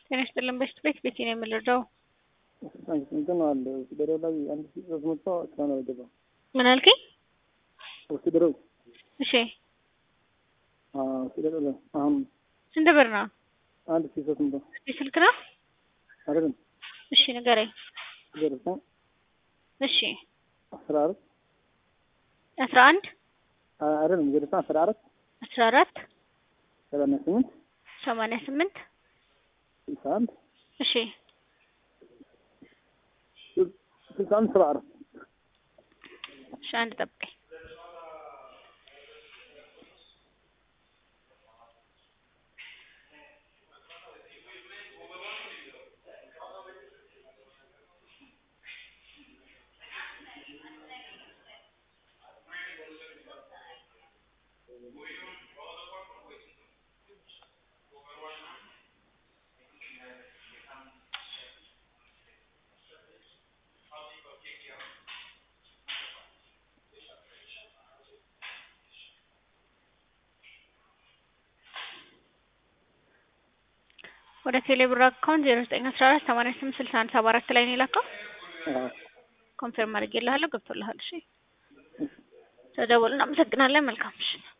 ጤና ይስጥልን በሽት ቤት ቤቴ ነው የምንረዳው። እንትን አለ ወስደረው ላይ አንድ ሺህ ሶስት መቶ እስካሁን አልገባም። ምን አልከኝ? ወስደረው እሺ ወስደረው ላይ አሁን ስንት ብር ነው? አንድ ሺህ ሶስት መቶ ስልክ ነው? አይደለም እሺ ንገረኝ። ዘጠኝ እሺ አስራ አራት አስራ አንድ አይደለም ዘጠኝ አስራ አራት አስራ አራት ሰማንያ ስምንት ሰማንያ ስምንት ስልሳ አንድ እሺ ስልሳ አንድ ሰባ አራት እሺ አንድ ጠብቀኝ። ወደ ቴሌብር አካውንት ዜሮ ዘጠኝ አስራ አራት ሰማንያ ስምንት ስልሳ አንድ ሰባ አራት ላይ ነው የላከው። ኮንፈርም አድርጌልሃለሁ ገብቶልሃል። እሺ ተደውል። እናመሰግናለን። መልካም ምሽት።